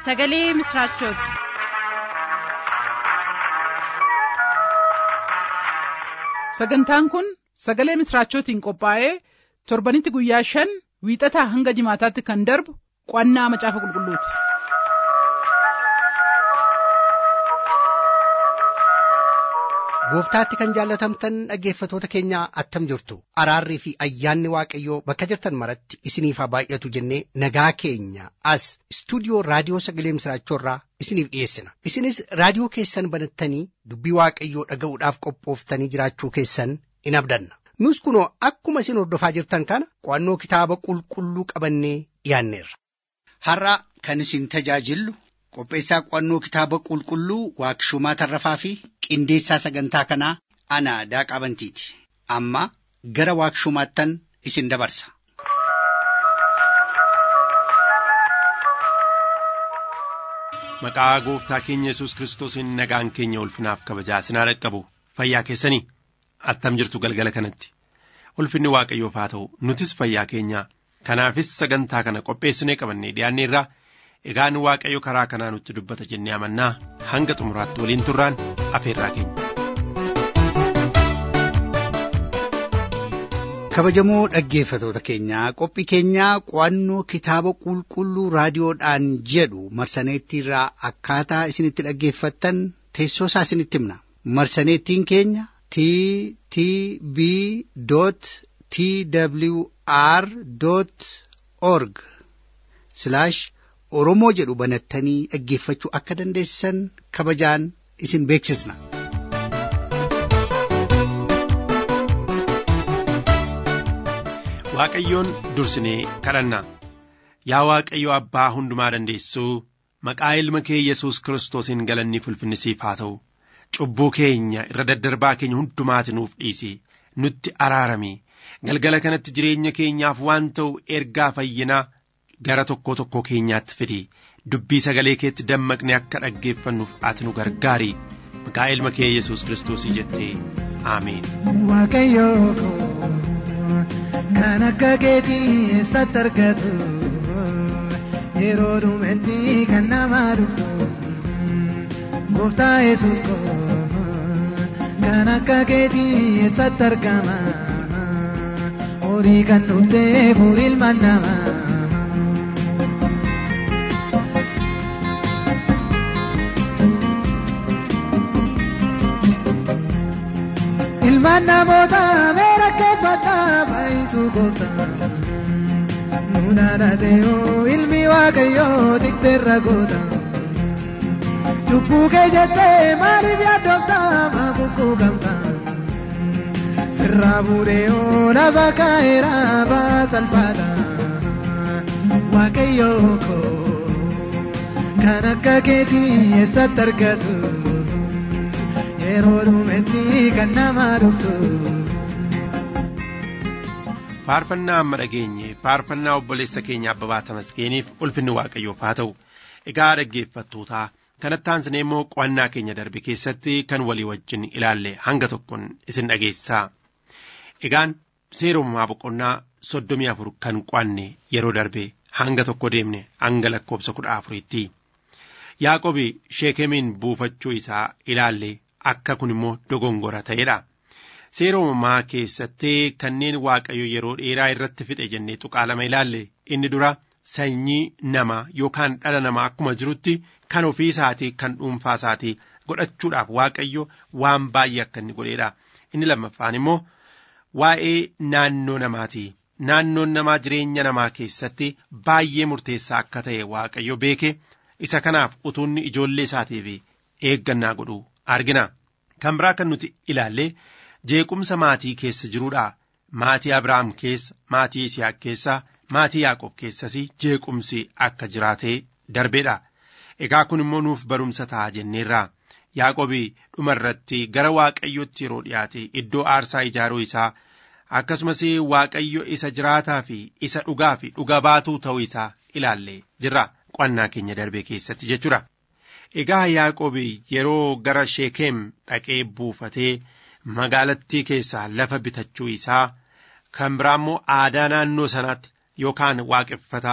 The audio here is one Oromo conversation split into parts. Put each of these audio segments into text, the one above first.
sagalee misiraachooti. sagantaan kun sagalee misiraachootiin qophaa'ee torbanitti guyyaa shan wiixataa hanga jimaataatti kan darbu qo'annaa macaafa qulqulluuti. gooftaatti kan jaallatamtan dhaggeeffatoota keenya attam jirtu araarrii fi ayyaanni waaqayyoo bakka jirtan maratti isiniif haa baay'atu jennee nagaa keenya as istuudiyoo raadiyoo sagalee misiraachoorraa isiniif dhiyeessina isinis raadiyoo keessan banattanii dubbii waaqayyoo dhaga'uudhaaf qophooftanii jiraachuu keessan in abdanna nus kunoo akkuma isin hordofaa jirtan kana qo'annoo kitaaba qulqulluu qabannee dhiyaanneerra. har'a kan isin tajaajillu qopheessaa qo'annoo kitaaba qulqulluu waaqshumaa tarrafaa fi qindeessaa sagantaa kanaa ana daaqaa bantiiti amma gara waaqshumaattan isin dabarsa. Maqaa gooftaa keenya Yesuus Kiristoosiin nagaan keenya ulfinaaf kabajaa isin haa dhaqqabu fayyaa keessanii attam jirtu galgala kanatti ulfinni waaqayyoof haa ta'u nutis fayyaa keenya kanaafis sagantaa kana qopheessinee qabannee dhiyaanneerraa egaan waaqayyo karaa kanaa nutti dubbata jennee amannaa hanga xumuraatti waliin turraan afeerraa keenya. kabajamoo dhaggeeffatoota keenyaa qophii keenyaa qo'annoo kitaaba qulqulluu raadiyoodhaan jedhu marsaneettiirraa akkaataa isinitti dhaggeeffattan teessoo isaa isinitti himna marsaneettiin keenya t t b t w r org oromoo jedhu banattanii dhaggeeffachuu akka dandeessan kabajaan isin beeksisna. Waaqayyoon dursinee kadhanna yaa Waaqayyo abbaa hundumaa dandeessuu maqaa ilma kee Yesuus Kiristoosiin galanni ulfinni siif haa ta'u cubbuu keenya irra daddarbaa keenya hundumaati nuuf dhiisi nutti araarami galgala kanatti jireenya keenyaaf waan ta'u ergaa fayyinaa gara tokkoo tokkoo keenyaatti fidi dubbii sagalee keetti dammaqne akka dhaggeeffannuuf ati nu gargaari maqaa ilma kee Yesuus Kiristoosii jettee aameen. Kan akka keetii eessatti argatu yeroo dhumetti kan nama dhuftu gooftaa yesus koo kan akka keetii eessatti argama horii kan dhuftee fuul ilmaan namaa. Ilmaan namoota meera keeffadhaa baay'isu gooftaa. Nuudhaan adeemoo ilmi waaqayyoo tikseerra goota. Cubbuu kee jettee maaliif yaaddooftaa maakukkuu gamta. Sirraa buudheeoo lafa kaa'eera baasalfaadha. Waaqayyoo koo kan akka keetii eessatti argatu. yeroo dhumetti kan nama dhuftu. Faarfannaa amma dhageenye faarfannaa obboleessa keenya abbabaa tamasgeeniif ulfinni waaqayyoof haa ta'u egaa dhaggeeffattootaa kanatti aansinee immoo qo'annaa keenya darbe keessatti kan walii wajjin ilaalle hanga tokkoon isin dhageessaa. Egaan seera uumamaa boqonnaa soddomii afur kan qo'anne yeroo darbe hanga tokko deemne hanga lakkoobsa kudha afuriitti. Yaaqobi sheekemiin buufachuu isaa ilaalle akka kun immoo dogongora ta'edha. Seera uumamaa keessatti kanneen waaqayyo yeroo dheeraa irratti fixe jennee tuqaa lama ilaalle inni dura sanyii namaa yookaan dhala namaa akkuma jirutti kan ofii isaatii kan dhuunfaa isaatii godhachuudhaaf waaqayyo waan baay'ee akka inni godheedha. Inni lammaffaan immoo waa'ee naannoo namaati. Naannoon namaa jireenya namaa keessatti baay'ee murteessaa akka ta'e waaqayyo beeke isa kanaaf utuunni ijoollee isaatiif eeggannaa godhu argina. Kan biraa kan nuti ilaalle jeequmsa maatii keessa jiruudha. Maatii Abrahaam keessa, maatii Isiyaaq keessa, maatii Yaaqoob keessas jeequmsi akka jiraatee darbeedha. Egaa kun immoo nuuf barumsa ta'a jenneerra. Yaaqoobi dhuma irratti gara Waaqayyootti yeroo dhiyaate iddoo aarsaa ijaaruu isaa akkasumas Waaqayyo isa jiraataa fi isa dhugaa fi dhuga baatuu ta'uu isaa ilaalle jirra. Qo'annaa keenya darbe keessatti jechuudha. Egaa Yaaqoobi yeroo gara Sheekem dhaqee buufatee magaalattii keessaa lafa bitachuu isaa kan biraa immoo aadaa naannoo sanaatti yookaan waaqeffataa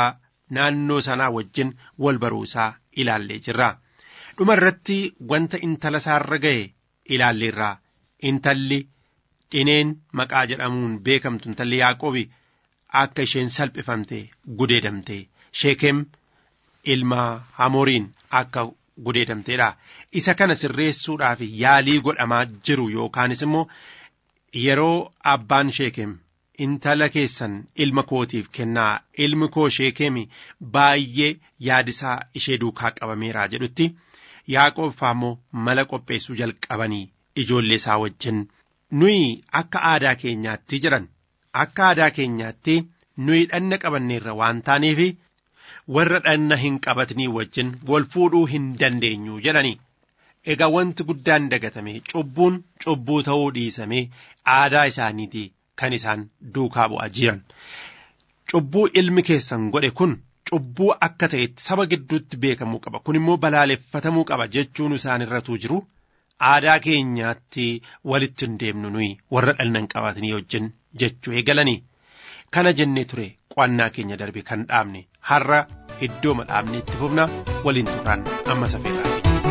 naannoo sanaa wajjin wal baruu isaa ilaallee jirra. Dhuma irratti wanta intala isaarra ga'e ilaalleerra. Intalli dhineen maqaa jedhamuun beekamtu intalli Yaaqoobi akka isheen salphifamte gudeedamte sheekem ilma hamoriin akka gudeedamteedha. Isa kana sirreessuudhaaf yaalii godhamaa jiru yookaanis immoo yeroo abbaan sheekem intala keessan ilma kootiif kennaa ilmi koo sheekemi baay'ee yaadisaa ishee duukaa qabameera jedhutti yaaqoob immoo mala qopheessuu jalqabanii ijoollee isaa wajjin nuyi akka aadaa keenyaatti jiran akka aadaa keenyaatti nuyi dhanna qabanneerra waan taaneef warra dhanna hin qabatnii wajjin wal fuudhuu hin dandeenyu jedhani. Egaa wanti guddaan dagatame cubbuun cubbuu ta'uu dhiisame aadaa isaaniiti kan isaan duukaa bu'aa jiran. Cubbuu ilmi keessan godhe kun cubbuu akka ta'etti saba gidduutti beekamuu qaba. Kun immoo balaaleffatamuu qaba jechuun isaan irratuu jiru. Aadaa keenyaatti walitti hin deemnu nuyi warra dhanna hin qabatnii wajjin jechuu eegalanii. Kana jennee ture qo'annaa keenya darbe kan dhaabne har'a iddoo dhaabne itti fufna waliin turraan amma safeedhaa.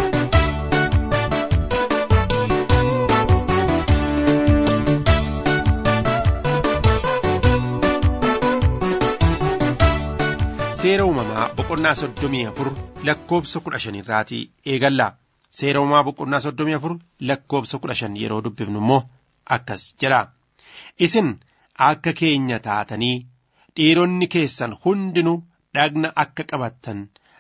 Seera uumamaa boqonnaa soddomii afur lakkoobsa kudha shanirraatii eegallaa. Seera uumamaa boqonnaa soddomii afur lakkoobsa kudha shan yeroo dubbifnu immoo akkas jedha. Isin akka keenya taatanii dhiironni keessan hundinuu dhagna akka qabattan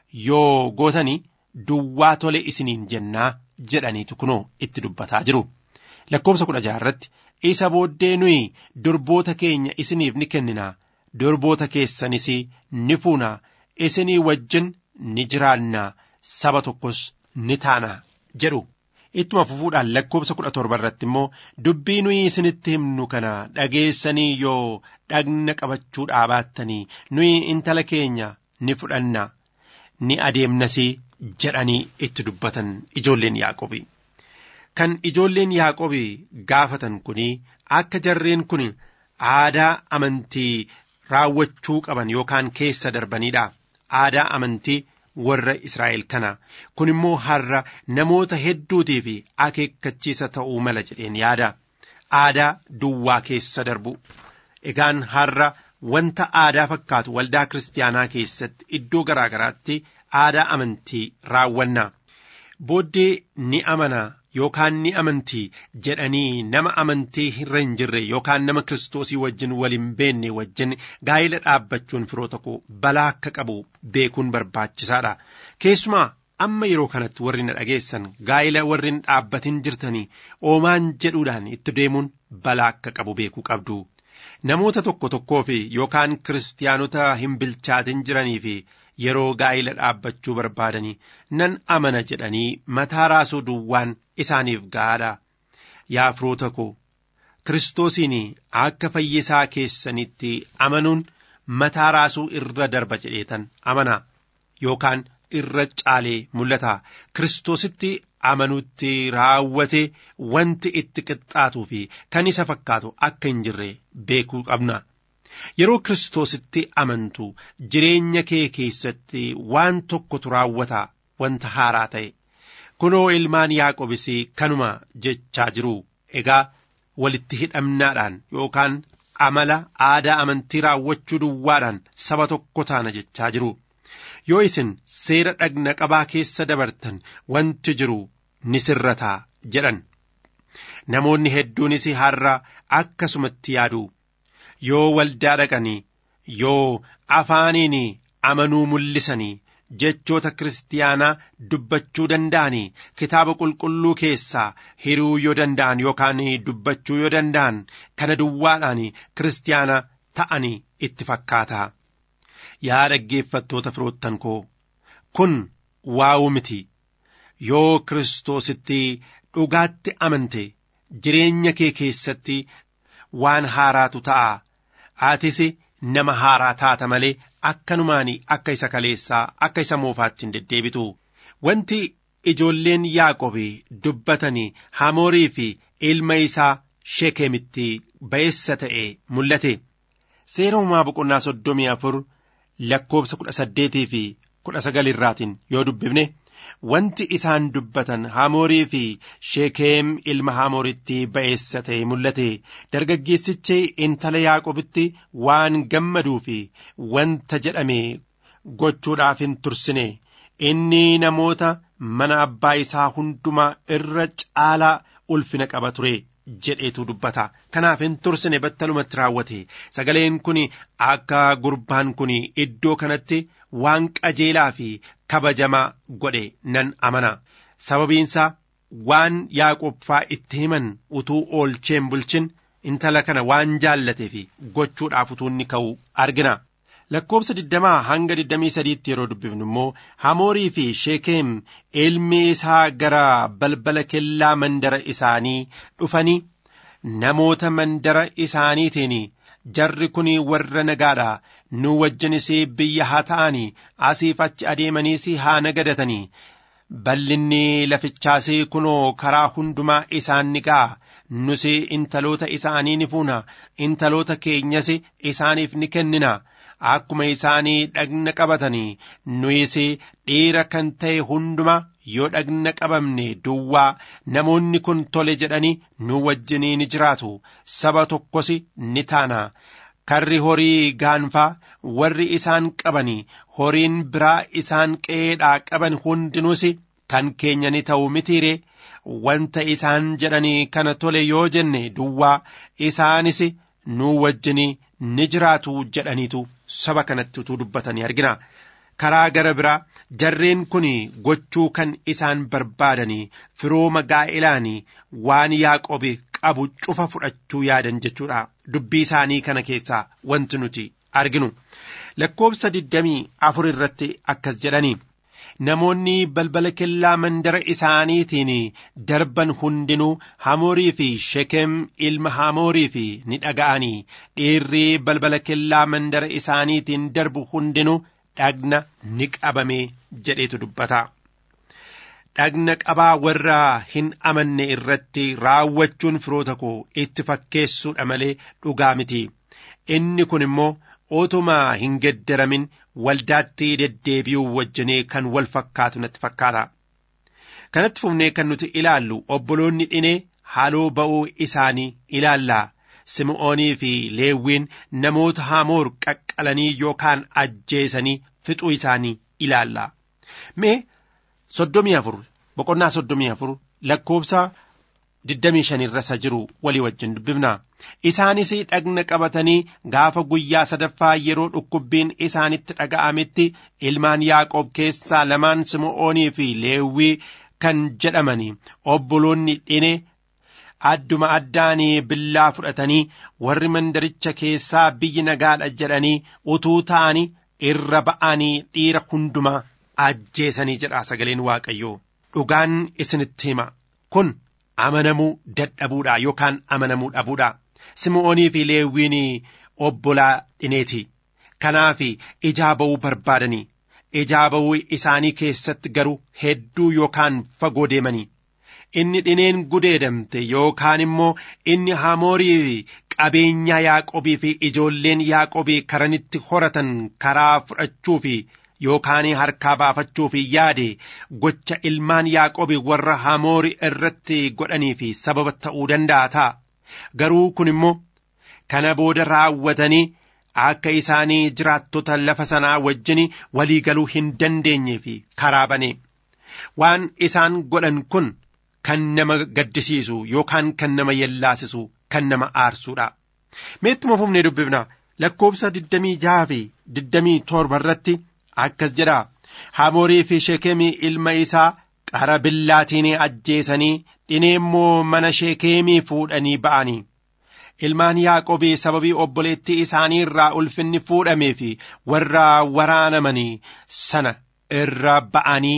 yoo gootanii duwwaa tole isiniin jennaa jedhaniitu kunoo itti dubbataa jiru. Lakkoobsa kudha jaharratti isa booddee nuyi durboota keenya isiniif ni kenninaa. durboota keessanis ni fuunaa isinii wajjin ni jiraannaa saba tokkos ni taanaa jedhu ittuma fufuudhaan lakkoobsa kudha torba irratti immoo dubbii nuyi isinitti himnu kana dhageessanii yoo dhagna qabachuu dhaabattanii nuyi intala keenya ni fudhanna ni adeemnas jedhanii itti dubbatan ijoolleen yaaqobi kan ijoolleen yaaqobi gaafatan kuni akka jarreen kun aadaa amantii raawwachuu qaban yookaan keessa darbaniidha aadaa amantii warra Israa'el kana kun immoo har'a namoota hedduutiif akeekkachiisa ta'uu mala jedheen yaada aadaa duwwaa keessa darbu egaan har'a wanta aadaa fakkaatu waldaa kiristaanaa keessatti iddoo garaa garaatti aadaa amantii raawwanna booddee ni amana yookaan ni amantii jedhanii nama amantii irra hin jirre yookaan nama kiristoosii wajjin wal hin beenne wajjin gaa'ila dhaabbachuun firoota koo balaa akka qabu beekuun barbaachisaadha keessumaa amma yeroo kanatti warri na dhageessan gaa'ila warri hin dhaabbatin jirtanii oomaan jedhuudhaan itti deemuun balaa akka qabu beekuu qabdu namoota tokko tokkoo fi yookaan kiristaanota hin bilchaatin jiranii fi yeroo gaa'ila dhaabbachuu barbaadanii nan amana jedhanii mataa raasuu duwwaan isaaniif gaadha yaa firoota koo kiristoosiin akka fayyisaa keessanitti amanuun mataa raasuu irra darba jedheetan amana yookaan irra caalee mul'ata kiristoositti amanuutti raawwate wanti itti qixxaatuu fi kan isa fakkaatu akka hin jirre beekuu qabna. Yeroo kiristoositti amantu jireenya kee keessatti waan tokkotu raawwata wanta haaraa ta'e. Kunoo ilmaan Yaaqobis kanuma jechaa jiru. Egaa walitti hidhamnaadhaan yookaan amala aadaa amantii raawwachuu duwwaadhaan saba tokko taana jechaa jiru. Yoo isin seera dhagna qabaa keessa dabartan wanti jiru ni sirrataa jedhan. Namoonni hedduunis har'a akkasumatti yaadu. Yoo waldaa dhaqanii yoo afaaniin amanuu mul'isanii jechoota kiristaanaa dubbachuu danda'anii kitaaba qulqulluu keessaa hiruu yoo danda'an yookaan dubbachuu yoo danda'an kana duwwaadhaan kiristaana ta'anii itti fakkaata. Yaa dhaggeeffattoota firoottan koo kun waa'uu miti yoo kiristoositti dhugaatti amante jireenya kee keessatti waan haaraatu ta'a. Atis nama haaraa taata malee akkanumaan akka isa kaleessaa akka isa moofaatti hin deddeebitu. Wanti ijoolleen Yaaqobii dubbatanii Hamoorii fi ilma isaa Shekemitti ba'eessa ta'e mul'ate. Seera uumaa boqonnaa soddomii afur lakkoobsa kudha saddeetii fi kudha sagal irraatiin yoo dubbifne wanti isaan dubbatan hamoorii fi sheekeem ilma hamooritti ba'eessa ta'e mul'ate dargaggeessichi intala yaaqobitti waan gammaduu fi wanta jedhame gochuudhaaf hin tursine inni namoota mana abbaa isaa hundumaa irra caalaa ulfina qaba ture jedheetu dubbata kanaaf hin tursine battalumatti raawwate sagaleen kun akka gurbaan kun iddoo kanatti waan qajeelaa fi kabajamaa godhe nan amana sababiinsaa waan yaaqobbaa itti himan utuu oolcheen bulchin intala kana waan jaallatee fi gochuudhaaf utuu inni ka'u argina. lakkoobsa digdamaa hanga digdamii sadiitti yeroo dubbifnu immoo hamoorii fi sheekeem ilmi isaa gara balbala kellaa mandara isaanii dhufanii namoota mandara isaaniitiin jarri kun warra nagaadha nu wajjinis biyya haa ta'anii asiif achi adeemaniis haa nagadatanii bal'inni lafichaas kunoo karaa hundumaa isaan ni ga'a nus intaloota isaanii ni fuuna intaloota keenyas isaaniif ni kennina akkuma isaanii dhagna qabatanii nuyis dhiira kan ta'e hunduma yoo dhagna qabamne duwwaa namoonni kun tole jedhanii nu wajjinii ni jiraatu saba tokkos ni taana karri horii gaanfaa warri isaan qabanii horiin biraa isaan qe'eedhaa qaban hundinuus kan keenya ni ta'u mitiire wanta isaan jedhanii kana tole yoo jenne duwwaa isaanis nu wajjinii ni jiraatu jedhaniitu saba kanatti utuu dubbatanii argina karaa gara biraa jarreen kun gochuu kan isaan barbaadanii firooma gaa'ilaanii waan yaaqobe qabu cufa fudhachuu yaadan jechuudha dubbii isaanii kana keessaa wanti nuti arginu lakkoobsa digdamii afur irratti akkas jedhanii namoonni balbala kellaa mandara isaaniitiin darban hundinuu hamoorii fi shekem ilma hamoorii fi ni dhaga'anii dhiirri balbala kellaa mandara isaaniitiin darbu hundinuu dhagna ni qabame jedheetu dubbata. dhagna qabaa warra hin amanne irratti raawwachuun firoota koo itti fakkeessuudha malee dhugaa miti inni kun immoo otumaa hin geddaramin waldaatti deddeebi'uu wajjinee kan wal fakkaatu natti fakkaata kanatti fufnee kan nuti ilaallu obboloonni dhinee haaloo ba'uu isaanii ilaallaa sim'oonii fi leewwiin namoota hamoor qaqqalanii yookaan ajjeesanii fixuu isaanii ilaallaa mee soddomii afur boqonnaa soddomii afur lakkoobsa digdamii shanirra isa jiru walii wajjin dubbifna isaanis dhagna qabatanii gaafa guyyaa sadaffaa yeroo dhukkubbiin isaanitti dhaga'ametti ilmaan yaaqoob keessaa lamaan sim'oonii fi leewwii kan jedhamanii obboloonni dhine adduma addaanii billaa fudhatanii warri mandaricha keessaa biyyi nagaadha jedhanii utuu ta'anii irra ba'anii dhiira hundumaa ajjeesanii jedha sagaleen waaqayyoo dhugaan isinitti hima kun amanamuu dadhabuudha yookaan amanamuu dhabuudha sim'oonii fi leewwiin obbolaa dhineeti kanaaf ijaa ba'uu barbaadanii ijaa ba'uu isaanii keessatti garuu hedduu yookaan fagoo deemanii inni dhineen gudeedamte yookaan immoo inni hamoorii qabeenyaa yaaqobii fi ijoolleen yaaqobii karanitti horatan karaa fudhachuu fi yookaan harkaa baafachuuf yaade gocha ilmaan yaaqobi warra hamoori irratti godhanii fi sababa ta'uu danda'a ta'a garuu kun immoo kana booda raawwatanii akka isaanii jiraattota lafa sanaa wajjin walii galuu hin dandeenye fi karaa bane waan isaan godhan kun kan nama gaddisiisu yookaan kan nama yellaasisu kan nama aarsuudha meettuma fufnee dubbifna lakkoobsa digdamii jaha fi digdamii torba irratti akkas jedha hamoorii fi sheekemii ilma isaa qara billaatiin ajjeesanii dhinee immoo mana sheekemii fuudhanii ba'anii ilmaan yaaqobii sababii obboleettii isaanii irraa ulfinni fuudhamee fi warra waraanamanii sana irra ba'anii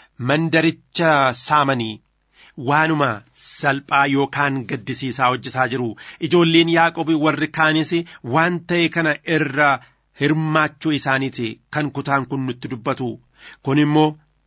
mandaricha saamanii waanuma salphaa yookaan gaddisiisaa hojjetaa jiru ijoolleen yaaqobii warri kaanis waan ta'e kana irra hirmaachuu isaaniiti kan kutaan kun nutti dubbatu kun immoo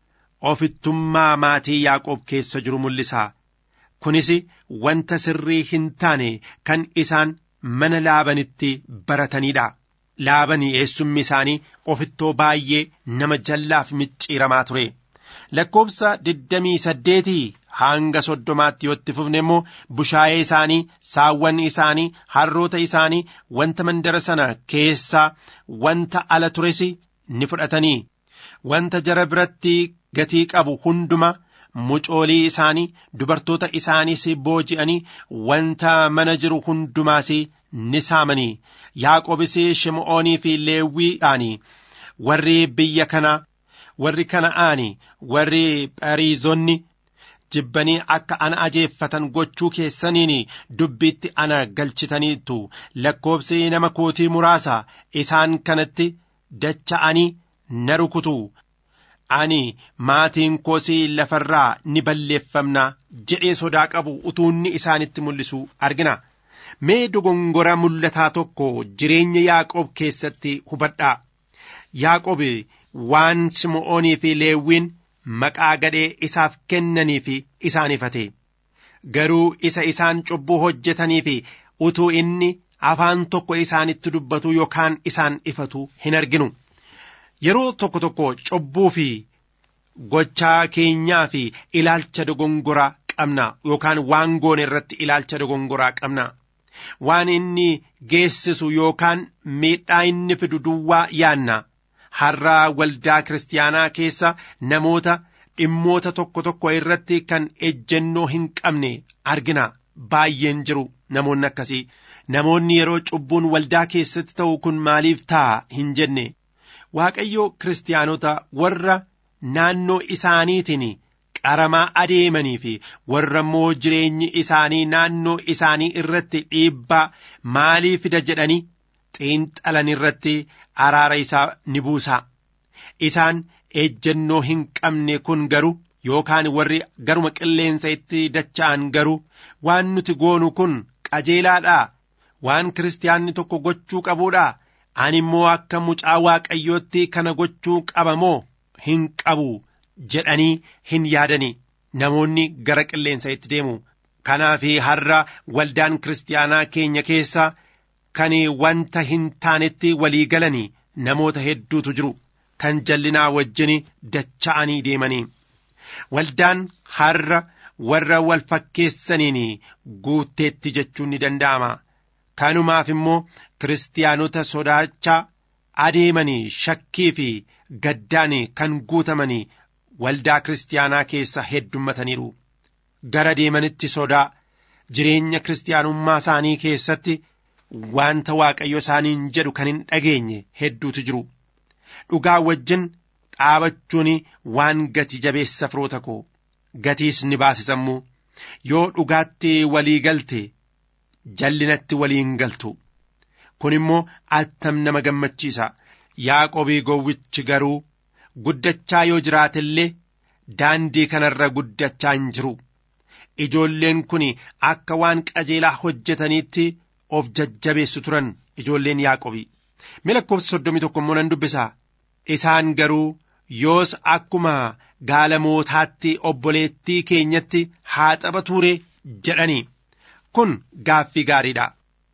ofittummaa maatii yaaqoob keessa jiru mul'isa kunis wanta sirrii hin taane kan isaan mana laabanitti barataniidha laabanii eessummi isaanii ofittoo baay'ee nama jallaaf micciiramaa ture lakkoobsa digdamii saddeetii hanga soddomaatti yoo itti fufne immoo bushaayee isaanii saawwan isaanii harroota isaanii wanta mandara sana keessaa wanta ala tures ni fudhatanii wanta jara biratti gatii qabu hunduma mucoolii isaanii dubartoota isaaniis booji'anii wanta mana jiru hundumaas ni saamanii yaaqobis shim'oonii fi leewwiidhaanii warri biyya kanaa warri kana'aanii warri phariizonni jibbanii akka ana ajeeffatan gochuu keessaniin dubbiitti ana galchitaniitu lakkoobsi nama kootii muraasa isaan kanatti dacha'anii na rukutu ani maatiin koosii lafarraa ni balleeffamna jedhee sodaa qabu utuunni isaanitti mul'isu argina mee dogongora mul'ataa tokko jireenya yaaqoob keessatti hubadhaa yaaqoob waan sim'oonii fi leewwiin maqaa gadhee isaaf kennanii fi isaan ifate garuu isa isaan cubbuu hojjetanii fi utuu inni afaan tokko isaanitti dubbatu yookaan isaan ifatu hin arginu yeroo tokko tokko cubbuu fi gochaa keenyaa fi ilaalcha dogongoraa qabna yookaan waan goone irratti ilaalcha dogongoraa qabna waan inni geessisu yookaan miidhaa inni fidu duwwaa yaanna har'a waldaa kiristaanaa keessa namoota dhimmoota tokko tokko irratti kan ejjennoo hin qabne argina baay'een jiru namoonni akkasii namoonni yeroo cubbuun waldaa keessatti ta'u kun maaliif ta'a hin jenne waaqayyo kiristaanota warra naannoo isaaniitiin qaramaa adeemanii fi warra immoo jireenyi isaanii naannoo isaanii irratti dhiibbaa maalii fida jedhanii xiinxalan irratti araara isaa ni buusa isaan ejjennoo hin qabne kun garuu yookaan warri garuma qilleensa itti dacha'an garuu waan nuti goonu kun qajeelaadhaa waan kiristaanni tokko gochuu qabuudhaa ani immoo akka mucaa waaqayyootti kana gochuu qaba moo hin qabu jedhanii hin yaadani namoonni gara qilleensa itti deemu kanaaf har'a waldaan kiristaanaa keenya keessa kan wanta hin taanetti walii galanii namoota hedduutu jiru kan jallinaa wajjin dacha'anii deemanii waldaan har'a warra wal fakkeessaniin guutteetti jechuun ni danda'ama kanumaaf immoo kiristaanota sodaachaa adeemanii shakkii fi gaddaan kan guutamanii waldaa kiristaanaa keessa heddummataniiru gara deemanitti sodaa jireenya kiristaanummaa isaanii keessatti wanta waaqayyo isaaniin jedhu kan hin dhageenye hedduutu jiru dhugaa wajjin dhaabachuun waan gati jabeessa firoota koo gatiis ni baasisammuu yoo dhugaatti walii galte jallinatti waliin galtu kun immoo attam nama gammachiisa yaaqobii gowwichi garuu guddachaa yoo jiraate illee daandii kanarra guddachaa hin jiru ijoolleen kun akka waan qajeelaa hojjetaniitti of jajjabeessu turan ijoolleen yaaqobii mee lakkoofsa soddomii tokko immoo nan dubbisa isaan garuu yoos akkuma gaalamootaatti obboleettii keenyatti haa taphatuure jedhanii kun gaaffii gaariidha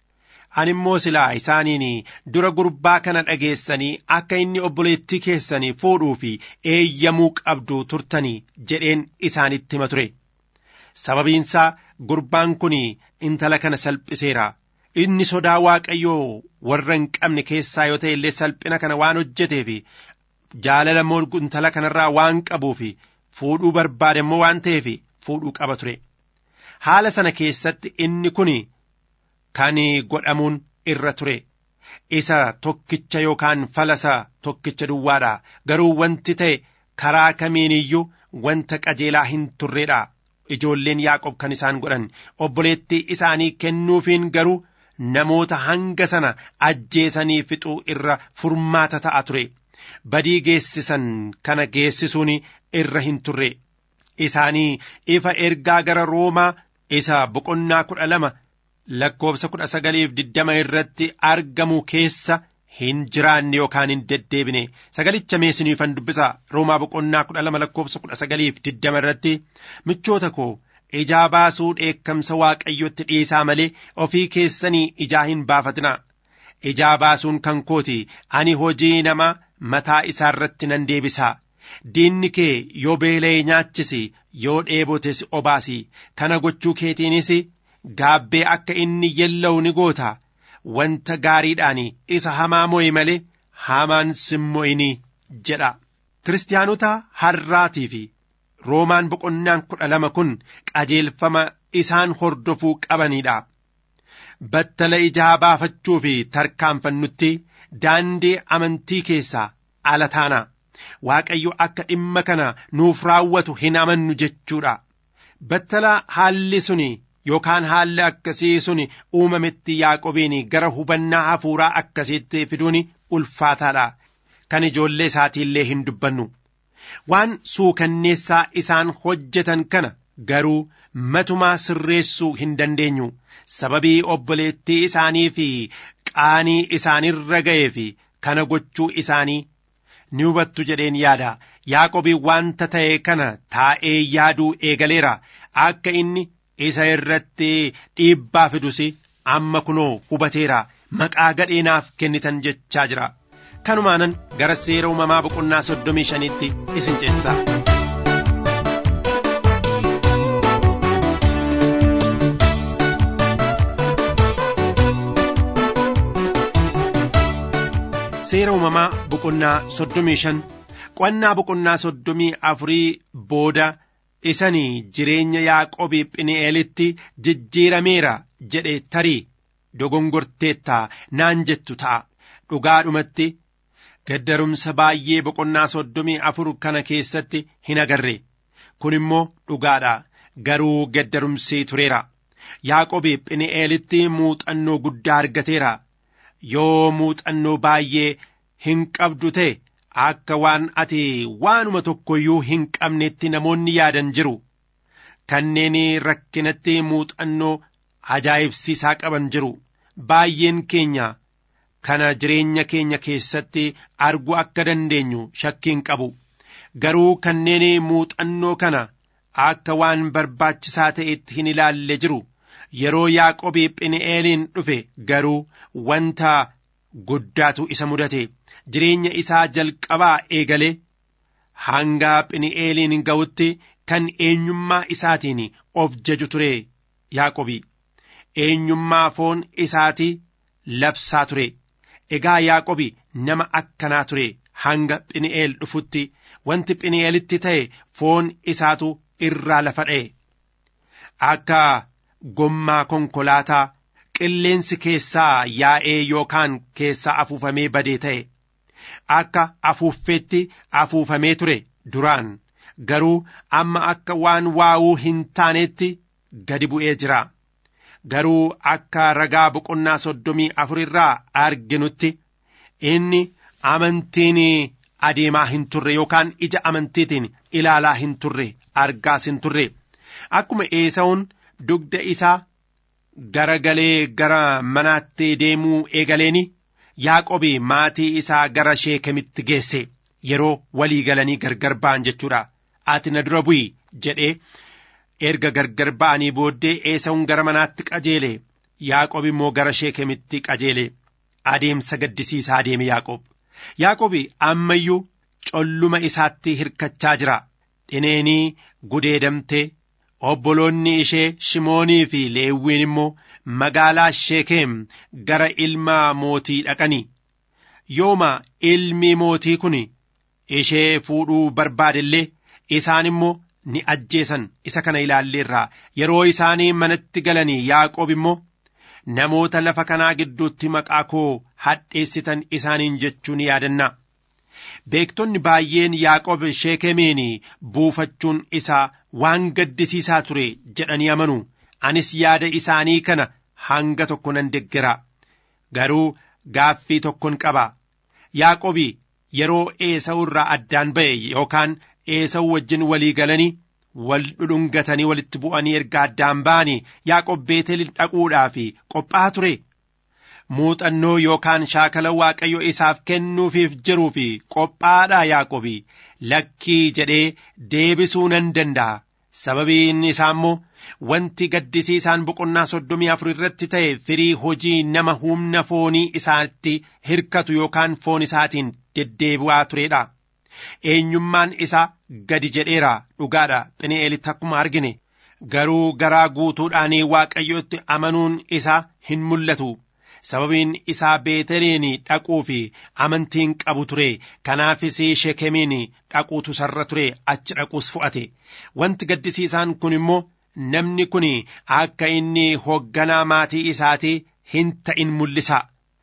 ani immoo silaa isaaniin dura gurbaa kana dhageessanii akka inni obboleettii keessanii fuudhuu fi eeyyamuu qabdu turtanii jedheen isaanitti hima ture sababiinsaa gurbaan kun intala kana salphiseera inni sodaa waaqayyoo warra hin qabne keessaa yoo ta'e illee salphina kana waan hojjeteef jaalala immoo intala kanarraa waan qabuuf fuudhuu barbaade immoo waan ta'eef fuudhuu qaba ture haala sana keessatti inni kun kan godhamuun irra ture isa tokkicha yookaan falasa tokkicha duwwaadha garuu wanti ta'e karaa kamiin iyyuu wanta qajeelaa hin turreedha ijoolleen yaaqob kan isaan godhan obboleettii isaanii kennuufiin garuu namoota hanga sana ajjeesanii fixuu irra furmaata ta'a ture badii geessisan kana geessisuun irra hin turre isaanii ifa ergaa gara roomaa isa boqonnaa kudha lama lakkoobsa kudha sagaliif diddama irratti argamu keessa hin jiraanne yookaan hin deddeebine sagalicha meesiniifan dubbisa roomaa boqonnaa kudha lama lakkoobsa kudha sagaliif diddama irratti michoota koo ijaa baasuu dheekkamsa waaqayyotti dhiisaa malee ofii keessanii ijaa hin baafatina ijaa baasuun kan kooti ani hojii nama mataa isaa irratti nan deebisaa diinni kee yoo beela'e nyaachisi yoo dheebotes obaasi kana gochuu keetiinis gaabbee akka inni yella'u ni goota wanta gaariidhaan isa hamaa mo'i malee hamaan simmo'ini jedha kiristaanota har'aatii fi roomaan boqonnaan kudha lama kun qajeelfama isaan hordofuu qabaniidha battala ijaa baafachuu fi tarkaanfannutti daandii amantii keessaa ala taana waaqayyo akka dhimma kana nuuf raawwatu hin amannu jechuudha battala haalli suni yookaan haalli akkasii suni uumametti yaaqobiin gara hubannaa hafuuraa akkasiitti fiduun ulfaataadha kan ijoollee isaatiillee hin dubbannu waan suukanneessaa isaan hojjetan kana garuu matumaa sirreessuu hin dandeenyu sababii obboleettii isaanii fi qaanii isaanirra ga'ee fi kana gochuu isaanii ni hubattu jedheen yaada yaaqobii wanta ta'e kana taa'ee yaaduu eegaleera akka inni isa irratti dhiibbaa fidus amma kunoo hubateera maqaa gadheenaaf kennitan jechaa jira kanumaanan gara seera uumamaa boqonnaa soddomii shaniitti isin ceessaa. seera uumamaa boqonnaa soddomii shan qo'annaa boqonnaa soddomii afurii booda isanii jireenya yaaqobii phini'eelitti jijjiirameera jedhe tarii dogongorteettaa naan jettu ta'a dhugaadhumatti gaddarumsa baay'ee boqonnaa soddomii afur kana keessatti hin agarre kun immoo dhugaadha garuu gaddarumsii tureera yaaqobii phini'eelitti muuxannoo guddaa argateera yoo muuxannoo baay'ee hin qabdu ta'e akka waan ati waanuma tokkoyyuu hin qabnetti namoonni yaadan jiru kanneen rakkinatti muuxannoo ajaa'ibsiisaa qaban jiru baay'een keenya kana jireenya keenya keessatti arguu akka dandeenyu shakkiin qabu garuu kanneen muuxannoo kana akka waan barbaachisaa ta'etti hin ilaalle jiru yeroo yaaqobii phini'eeliin dhufe garuu wanta guddaatu isa mudate jireenya isaa jalqabaa eegalee hanga phini'eeliin ga'utti kan eenyummaa isaatiin of jaju ture yaaqobii eenyummaa foon isaatii labsaa ture egaa yaaqobii nama akkanaa ture hanga phini'eel dhufutti wanti phini'eelitti ta'e foon isaatu irraa lafa dha'e akka gommaa konkolaataa qilleensi keessaa yaa'ee yookaan keessaa afuufamee badee ta'e akka afuuffeetti afuufamee ture duraan garuu amma akka waan waa'uu hin taaneetti gadi bu'ee jira garuu akka ragaa boqonnaa soddomii afur irraa arginutti inni amantiin adeemaa hin turre yookaan ija amantiitiin ilaalaa hin turre argaas hin turre akkuma eesa'uun dugda isaa gara galee gara manaatti deemuu eegaleeni yaaqobi maatii isaa gara sheekemitti geesse yeroo walii galanii gargar ba'an jechuudha ati na dura bu'i jedhee erga gargar ba'anii booddee eesa'uun gara manaatti qajeele yaaqob immoo gara sheekemitti qajeele adeemsa gaddisiisaa adeeme yaaqob yaaqobi ammayyuu colluma isaatti hirkachaa jira dhineenii gudeedamtee obboloonni ishee shimoonii fi leewwiin immoo magaalaa sheekeem gara ilma mootii dhaqanii yooma ilmi mootii kun ishee fuudhuu barbaadellee isaan immoo ni ajjeesan isa kana ilaalleerraa yeroo isaanii manatti galanii yaaqoob immoo namoota lafa kanaa gidduutti maqaa koo hadheessitan isaaniin jechuu ni yaadanna beektonni baay'een yaaqoob sheekemiin buufachuun isaa waan gaddisiisaa ture jedhanii amanu anis yaada isaanii kana hanga tokko nan deggera garuu gaaffii tokkon qaba yaaqobi yeroo eesa'u irraa addaan ba'e yookaan eesa'u wajjin walii galanii wal dhudhungatanii walitti bu'anii erga addaan ba'anii yaaqob beetel dhaquudhaaf qophaa'aa ture muuxannoo yookaan shaakala waaqayyo isaaf kennuufiif jiruu fi qophaa'aadha yaaqobi lakkii jedhee deebisuu nan danda'a sababiin isaa immoo wanti gaddisiisaan boqonnaa soddomii afur irratti ta'e firii hojii nama humna foonii isaatti hirkatu yookaan foon isaatiin deddeebi'aa turedha. Eenyummaan isaa gadi jedheera dhugaadha Phini'eelitti akkuma argine garuu garaa guutuudhaan waaqayyotti amanuun isaa hin mul'atu. sababiin isaa beeteliin dhaquu fi amantiin qabu ture kanaafis shekemiin dhaquutu sarra ture achi dhaquus fu'ate wanti gaddisiisaan kun immoo namni kun akka inni hoogganaa maatii isaatii hin ta'in mul'isa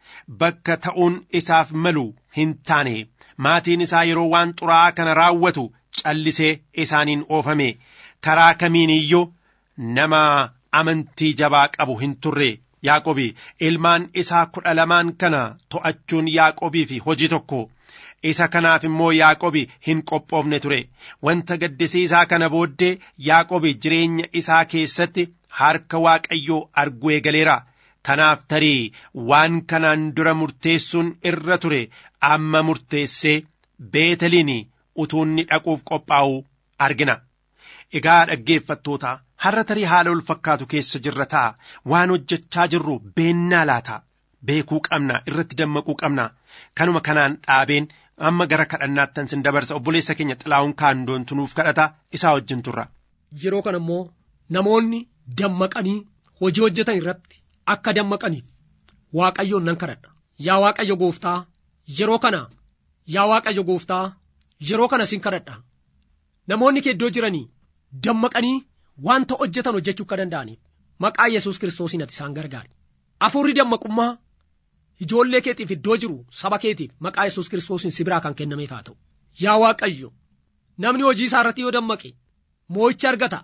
bakka ta'uun isaaf malu hin taane maatiin isaa yeroo waan xuraa'aa kana raawwatu callisee isaaniin oofame karaa kamiin iyyuu nama amantii jabaa qabu hin turre. Yaaqobi ilmaan isaa kudha lamaan kana to'achuun Yaaqobiif hojii tokko isa kanaaf immoo Yaaqobi hin qophoofne ture wanta gaddisiisaa kana booddee Yaaqobi jireenya isaa keessatti harka Waaqayyoo arguu eegaleera kanaaf tarii waan kanaan dura murteessuun irra ture amma murteessee beeteliin utuunni dhaquuf qophaa'u argina egaa dhaggeeffattoota. har'a tarii haala ol fakkaatu keessa jirra ta'a waan hojjechaa jirru beennaa laata beekuu qabna irratti dammaquu qabna kanuma kanaan dhaabeen amma gara kadhannaattan sin dabarsa obboleessa keenya xilaa'uun kaandoon tunuuf kadhata isaa wajjin turra. Yeroo kana immoo namoonni dammaqanii hojii hojjetan irratti akka dammaqaniif waaqayyoon nan kadhadha. Yaa waaqayyo gooftaa yeroo kana yaa waaqayyo gooftaa yeroo kana sin kadhadha. Namoonni kee iddoo jiranii dammaqanii wanta hojjetan hojjechuu akka danda'aniif maqaa yesus kiristoosiin ati isaan gargaari. Afuurri dammaqummaa ijoollee keetiif iddoo jiru saba keetiif maqaa yesus kiristoosiin si biraa kan kennameef haa ta'u. Yaa Waaqayyo namni hojii isaa irratti yoo dammaqe moo'icha argata.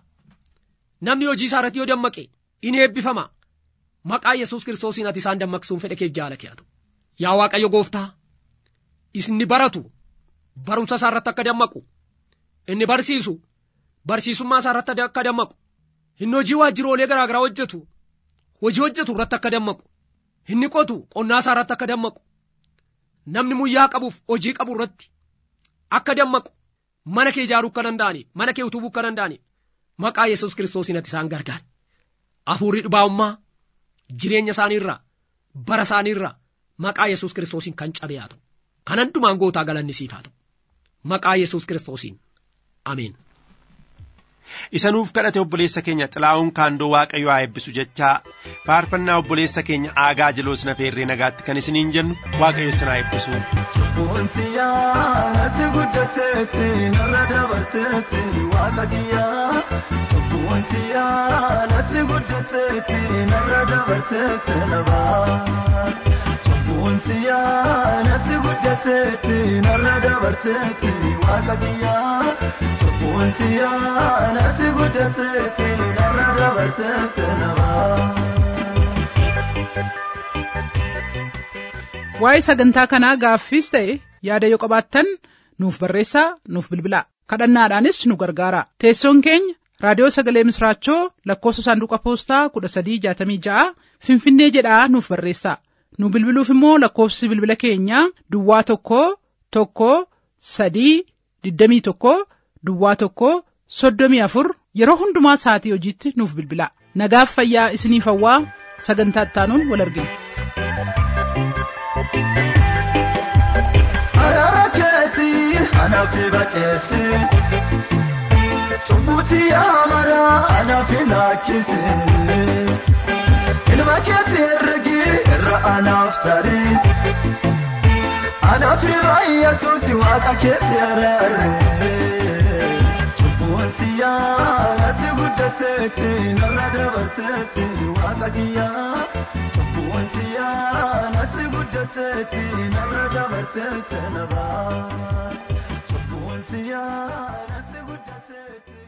Namni hojii isaa irratti yoo dammaqe in eebbifama. Maqaa yesus kiristoosiin ati isaan dammaqsuun fedha kee jaala kee haa ta'u. Yaa Waaqayyo gooftaa inni baratu barumsa isaa irratti akka dammaqu inni barsiisu barsiisummaa isaa irratti akka dammaqu inni hojii waajjiroolee garaa garaa hojjetu hojii hojjetu irratti akka dammaqu inni qotu qonnaa isaa irratti akka dammaqu namni muyyaa qabuuf hojii qabu irratti akka dammaqu mana kee ijaaruu akka danda'aniif mana kee utubuu akka danda'aniif maqaa yesus kiristoosiin ati isaan gargaari hafuurri dhibaa'ummaa jireenya isaaniirraa bara isaaniirraa maqaa yesus kiristoosiin kan cabee haa ta'u kan hundumaan gootaa galanni siif haa ta'u maqaa yesus kiristoosiin ameen. isa nuuf kadhate obboleessa keenya xilaa'uun kaandoo waaqayyo haa eebbisu jechaa faarfannaa obboleessa keenya aagaa jiloos na feerree nagaatti kan isiniin jennu waaqayyo isin haa eebbisu. Wanti yaadatti guddateetti narra dabarteetti waaqa kiyyaa Wanti yaadatti guddateetti narra dabarteetti nabaa Wanti yaadatti guddateetti narra dabarteetti waaqa kiyyaa Wanti yaadatti guddateetti narra dabarteetti nabaa. Waa'ee sagantaa kanaa gaaffiis ta'e yaada yoo qabaattan nuuf barreessaa nuuf bilbilaa kadhannaadhaanis nu gargaara teessoon keenya raadiyoo sagalee misraachoo lakkoofsa saanduqa poostaa kudha sadii jaatamii ja'a finfinnee jedhaa nuuf barreessaa nu bilbiluuf immoo lakkoofsi bilbila keenyaa duwwaa tokko tokko sadii digdamii tokko duwwaa tokko soddomii afur yeroo hundumaa sa'atii hojiitti nuuf bilbilaa nagaaf fayyaa isiniif hawwaa sagantaa ittaanuun wal argina. Araara keetii anaaf baceesse cubbuuti amara anaaf lakkise ilma keetii herregi irra anaaf tarii anaaf baay'atuuti waaqa keetii araarre cubbuuti yaadatti guddateetti narra dabarteetti waaqa kiyyaa cubbuuti yaadatti guddateetti narra dabarteetti nabaa cubbuuti yaadatti guddateetti.